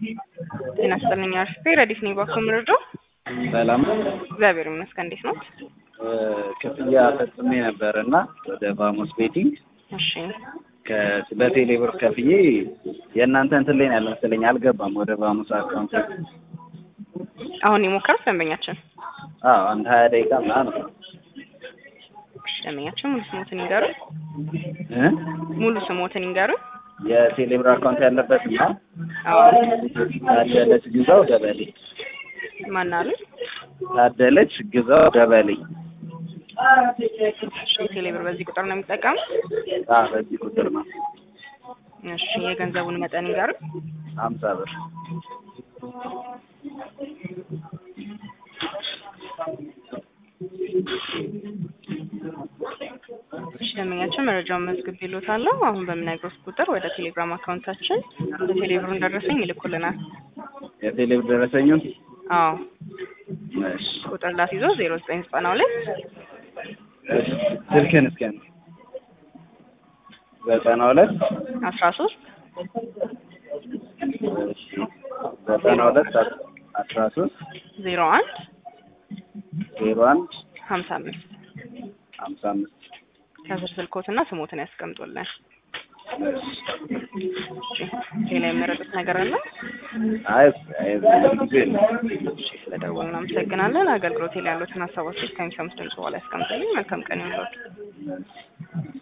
ጤና ይስጥልኝ አርፍቴ ረዲፍ ነኝ ባኮ ምርዶ ሰላም እግዚአብሔር ይመስገን እንዴት ነው ክፍያ ፈጽሜ ነበር እና ወደ ቫሞስ ቤቲንግ እሺ በቴሌ ብር ከፍዬ የእናንተ እንትን ላይ ነው ያለ መሰለኝ አልገባም ወደ ቫሞስ አካውንት አሁን የሞከሩት ደንበኛችን አዎ አንድ ሀያ ደቂቃ ምናምን እሺ ደንበኛችን ሙሉ ስሞትን ይንገሩ እ ሙሉ ስሞትን ይንገሩ የቴሌ ብር አካውንት ያለበት እና አዎ ታደለች ግዛው ደበሌ ማን አሉ ታደለች ግዛው ደበሌ እሺ ቴሌብር በዚህ ቁጥር ነው የሚጠቀሙት አ በዚህ ቁጥር ነው እሺ የገንዘቡን መጠን ይንገሩ ሀምሳ ብር እሺ ደንበኛችን መረጃውን መዝግብ ይሎታለሁ አሁን በምነግሮት ቁጥር ወደ ቴሌግራም አካውንታችን ወደ ቴሌብሩን ደረሰኝ ይልኩልናል የቴሌ ብር ደረሰኙን አዎ እሺ ቁጥር ላስይዞ ዜሮ ዘጠኝ ዘጠና ሁለት እሺ ስልክህን እስኪ አንዴ ዘጠና ሁለት አስራ ሶስት እሺ ዘጠና ሁለት አስራ ሶስት ዜሮ አንድ ዜሮ አንድ ሀምሳ አምስት ሀምሳ አምስት ከስር ስልኮትና ስሞትን ያስቀምጡልን እሺ ሌላ የመረጡት ነገር አለ አይ አይ ብዙ ጊዜ ነው ስለደወሉ እናመሰግናለን አገልግሎት ላይ ያሉትን ሀሳቦች ከሚሰሙት ድምጽ በኋላ ያስቀምጡልኝ መልካም ቀን ይሁንልዎት